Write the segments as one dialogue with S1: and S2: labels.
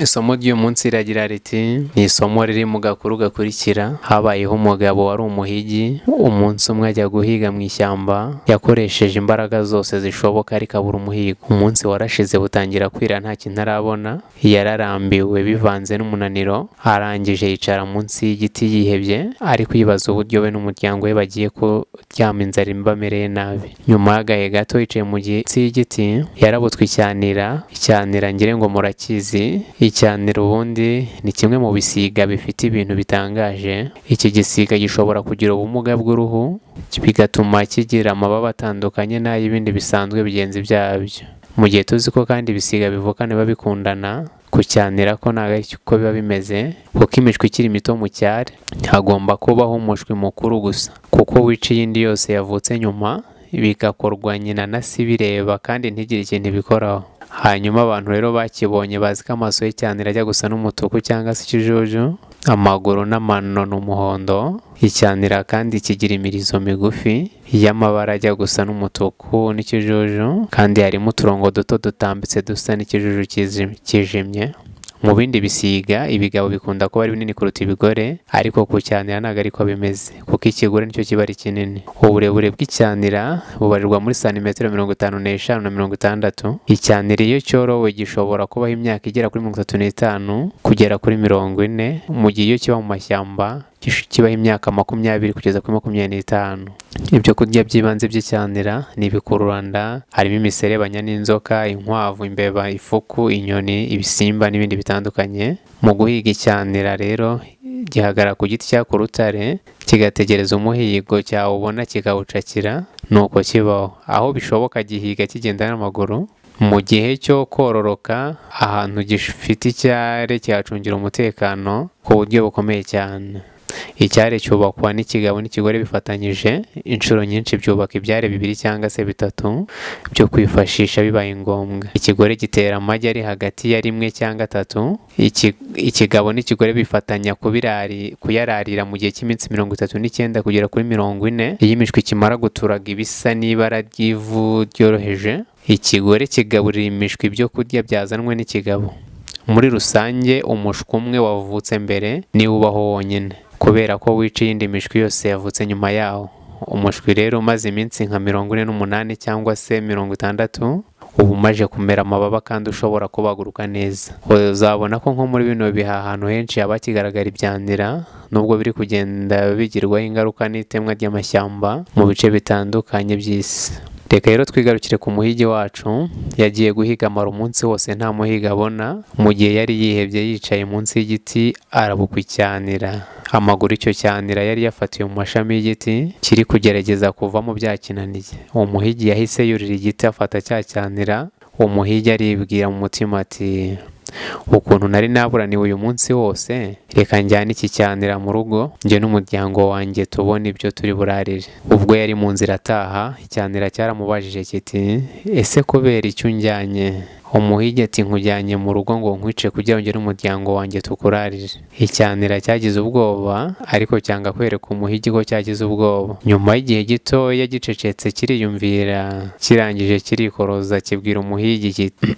S1: isomo ry'uyu munsi riragira riti ni isomo riri mu gakuru gakurikira habayeho umugabo wari umuhigi umunsi umwe ajya guhiga mu ishyamba yakoresheje imbaraga zose zishoboka ariko abura umuhigo umunsi warashize butangira kwira nta kintu arabona yararambiwe bivanze n'umunaniro arangije yicara munsi y'igiti yihebye ari kwibaza uburyo we n'umuryango we bagiye kuryama inzara ibamereye nabi nyuma y'agahe gato yicaye mu gitsi y'igiti yarabutswe icyanira icyanira ngira ngo murakizi icyanira ubundi ni kimwe mu bisiga bifite ibintu bitangaje iki gisiga gishobora kugira ubumuga bw'uruhu bigatuma kigira amababa atandukanye n'ay'ibindi bisanzwe bigenzi byabyo mu gihe tuzi ko kandi ibisiga bivukana biba bikundana kucyanira ko ntabwo ari ko biba bimeze kuko imishwi ikiri mito mu cyari hagomba kubaho umushwi mukuru gusa kuko wica iyindi yose yavutse nyuma bigakorwa nyina na si bireba kandi ntigire ikintu ibikoraho hanyuma abantu rero bakibonye bazi ko amaso y'icyanira ajya gusa n'umutuku cyangwa se ikijuju amaguru n'amano ni umuhondo icyanira kandi kigira imirizo migufi y'amabara ajya gusa n'umutuku n'ikijuju kandi harimo uturongo duto dutambitse dusa n'ikijuju kijimye mu bindi bisiga ibigabo bikunda kuba ari binini kuruta ibigore ariko ku cyanira ntabwo ariko bimeze kuko ikigore nicyo kiba ari kinini uburebure bw'icyanira bubarirwa muri santimetero mirongo itanu n'eshanu na mirongo itandatu icyanira iyo cyorowe gishobora kubaho imyaka igera kuri mirongo itatu n'itanu kugera kuri mirongo ine mu gihe iyo kiba mu mashyamba kibaho imyaka makumyabiri kugeza kuri makumyabiri n'itanu ibyo kurya by'ibanze by'icyanira ni ibikururanda harimo imiserebanya n'inzoka inkwavu imbeba ifuku inyoni ibisimba n'ibindi bitandukanye mu guhiga icyanira rero gihagarara ku giti cya ku rutare kigategereza umuhigo cyawubona kikawucakira nuko kibaho aho bishoboka gihiga kigenda n'amaguru mu gihe cyo kororoka ahantu gifite icyare cyacungira umutekano ku buryo bukomeye cyane icyari cyubakwa n'ikigabo n'ikigore bifatanyije inshuro nyinshi byubaka ibyari bibiri cyangwa se bitatu byo kwifashisha bibaye ngombwa ikigore gitera amagi ari hagati ya rimwe cyangwa atatu ikigabo n'ikigore bifatanya kuyararira mu gihe cy'iminsi mirongo itatu n'icyenda kugera kuri mirongo ine iyo imishwi kimara guturaga ibisa n'ibara ry'ivu ryoroheje ikigore kigaburira imishwi ibyo kurya byazanwe n'ikigabo muri rusange umushwi umwe wavutse mbere niwe ubaho wonyine kubera ko wica iyindi mishwi yose yavutse nyuma yawo umushwi rero umaze iminsi nka mirongo ine n'umunani cyangwa se mirongo itandatu uba umaje kumera amababa kandi ushobora kubaguruka neza uzabona ko nko muri bino bihe ahantu henshi haba kigaragara ibyanira nubwo biri kugenda bigirwaho ingaruka n'itemwa ry'amashyamba mu bice bitandukanye by'isi reka rero twigarukire ku muhigi wacu yagiye guhiga amara umunsi wose nta muhiga abona mu gihe yari yihebye yicaye munsi y'igiti arabukwa icyanira amaguru icyo cyanira yari yafatiwe mu mashami y'igiti kiri kugerageza kuvamo byakinaniye uwo muhigi yahise yurira igiti afata cya cyanira uwo muhigi aribwira mu mutima ati ukuntu nari naburaniwe uyu munsi wose reka njyane iki cyanira mu rugo njye n'umuryango wanjye tubona ibyo turi burarire ubwo yari mu nzira ataha icyanira cyaramubajije kiti ese kubera icyo unjyanye umuhigi ati nkujyanye mu rugo ngo nkwice kugira ngo n'umuryango wanjye tukurarire icyanira cyagize ubwoba ariko cyanga kwereka umuhigi ko cyagize ubwoba nyuma y'igihe gitoya gicecetse kiriyumvira kirangije kirikoroza kibwira umuhigi kiti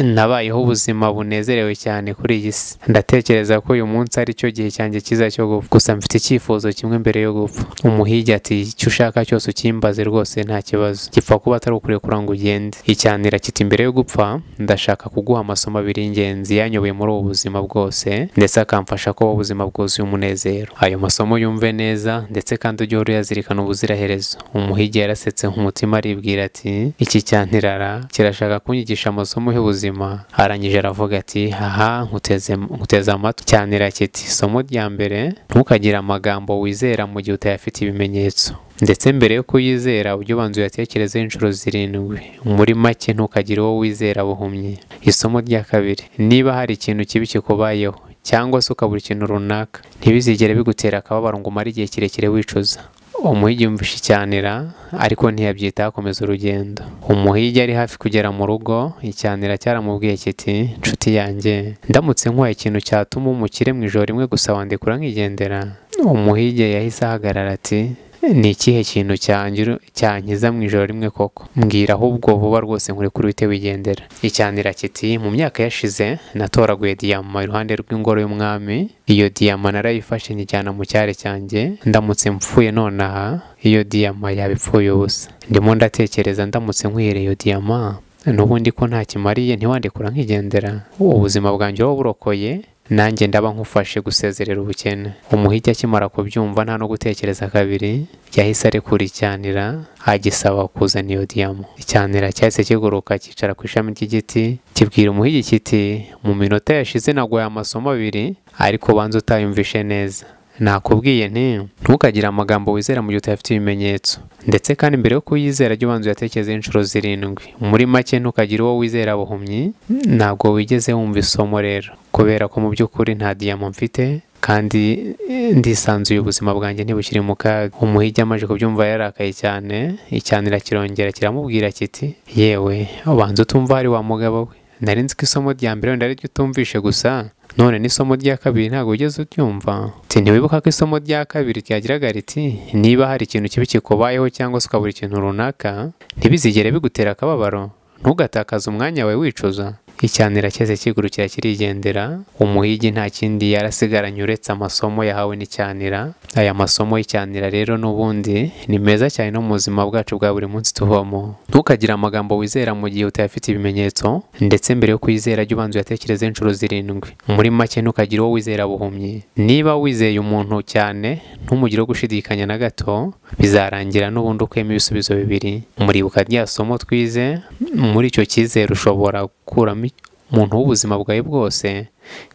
S1: nabayeho ubuzima bunezerewe cyane kuri iyi si ndatekereza ko uyu munsi ari cyo gihe cyanjye cyiza cyo gupfa gusa mfite icyifuzo kimwe mbere yo gupfa umuhigi ati icyo ushaka cyose ukimbaze rwose nta kibazo gipfa kuba atari ukurekura ngo ugende icyanira kiti mbere yo gupfa ndashaka kuguha amasomo abiri y'ingenzi yanyoboye muri ubu buzima bwose ndetse akamfasha kuba ubuzima bwuzuye umunezero ayo masomo yumve neza ndetse kandi ujye uhora uyazirikana ubuziraherezo umuhigi yarasetse nk'umutima aribwira ati iki cyantirara kirashaka kunyigisha amasomo y'ubuzima arangije aravuga ati aha nkuteze amatwi cyanira kiti isomo rya mbere ntukagire amagambo wizera mu gihe utayafite ibimenyetso ndetse mbere yo kuyizera ujye ubanza uyatekerezeho inshuro zirindwi muri make ntukagire uwo wizera buhumyi isomo rya kabiri niba hari ikintu kibi kikubayeho cyangwa se ukabura ikintu runaka ntibizigere bigutera akababaro ngo umare igihe kirekire wicuza umuhigi yumvishe icyanira ariko ntiyabyitaho akomeza urugendo umuhigi ari hafi kugera mu rugo icyanira cyaramubwiye kiti nshuti yanjye ndamutse nkuhaye ikintu cyatuma umukire mu ijoro rimwe gusa wandikura nkigendera umuhigi yahise ahagarara ati ni ikihe kintu cyangira cyankiza mu ijoro rimwe koko mbwira ahubwo vuba rwose nkuri kuri wite wigendera icyanira kiti mu myaka yashize natoraguye diyama iruhande rw'ingoro y'umwami iyo diyama narayifashe nyijyana mu cyare cyanjye ndamutse mpfuye nonaha iyo diyama yaba ipfuye ubusa ndimo ndatekereza ndamutse nkwiriye iyo diyama n'ubundi ko nta kimariye ntiwandikura nkigendera ubuzima bwanjye wowe burokoye nanjye ndaba nkufashe gusezerera ubukene umuhigi akimara kubyumva nta no gutekereza kabiri yahise arekura icyanira agisaba kuzana iyo diyama icyanira cyahise kiguruka cyicara ku ishami ry'igiti kibwira umuhigi kiti mu minota yashize naguhaye amasomo abiri ariko banza utayumvishe neza nakubwiye nti ntukagire amagambo wizera mu gihe utayafite ibimenyetso ndetse kandi mbere yo kuyizera jya ubanza uyatekerezeho inshuro zirindwi muri make ntukagire uwo wizera buhumyi ntabwo wigeze wumva isomo rero kubera ko mu by'ukuri nta diyama mfite kandi ndisanzuye ubuzima bwanjye ntibukiri mu kaga umuhigi amaze kubyumva yararakaye cyane icyanira kirongera kiramubwira kiti yewe ubanza utumva hari wa mugabo we nari nzi ko isomo rya mbere wenda ariryo utumvishe gusa none n'isomo rya kabiri ntabwo wigeze uryumva ntiwibuka ko isomo rya kabiri ryagiraga riti niba hari ikintu kibi kikubayeho cyangwa se ukabura ikintu runaka ntibizigere bigutera akababaro ntugatakaze umwanya wawe wicuza icyanira cyose kigurukira kirigendera umuhigi nta kindi yarasigaranye uretse amasomo yahawe n'icyanira aya masomo y'icyanira rero n'ubundi ni meza cyane no mu buzima bwacu bwa buri munsi tuvamo ntukagire amagambo wizera mu gihe utayafite ibimenyetso ndetse mbere yo kuyizera jya ubanza uyatekereze inshuro zirindwi muri make ntukagire uwo wizera buhumyi niba wizeye umuntu cyane ntumugire wo gushidikanya na gato bizarangira n'ubundi ukuyemo ibisubizo bibiri muribuka rya somo twize muri icyo cyizere ushobora gukuramo umuntu w'ubuzima bwawe bwose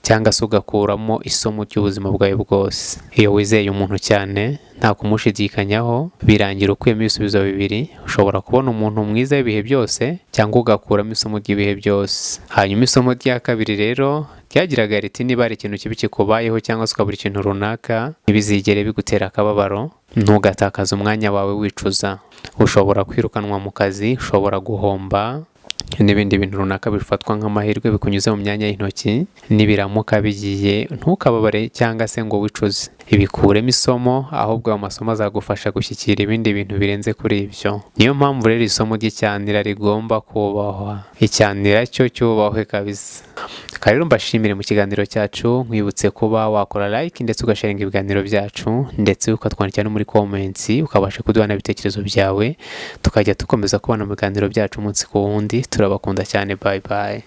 S1: cyangwa se ugakuramo isomo ry'ubuzima bwawe bwose iyo wizeye umuntu cyane nta kumushidikanyaho birangira ukuyemo ibisubizo bibiri ushobora kubona umuntu mwiza w'ibihe byose cyangwa ugakuramo isomo ry'ibihe byose hanyuma isomo rya kabiri rero ryagiraga riti niba hari ikintu kibi kikubayeho cyangwa se ukabura ikintu runaka ntibizigere bigutera akababaro ntugatakaze umwanya wawe wicuza ushobora kwirukanwa mu kazi ushobora guhomba n'ibindi bintu runaka bifatwa nk'amahirwe bikunyuze mu myanya y'intoki n'ibiramuka bigiye ntukababare cyangwa se ngo wicuze ibikuremo isomo ahubwo ayo masomo azagufasha gushyikira ibindi bintu birenze kuri ibyo niyo mpamvu rero isomo ry'icyanira rigomba kubahwa icyanira cyo cyubahwe kabisa rero mbashimire mu kiganiro cyacu nkwibutse kuba wakora like ndetse ugasharinga ibiganiro byacu ndetse ukatwandikira no muri komensi ukabasha kuduhana ibitekerezo byawe tukajya dukomeza kubana mu biganiro byacu umunsi ku wundi turabakunda cyane bayi bayi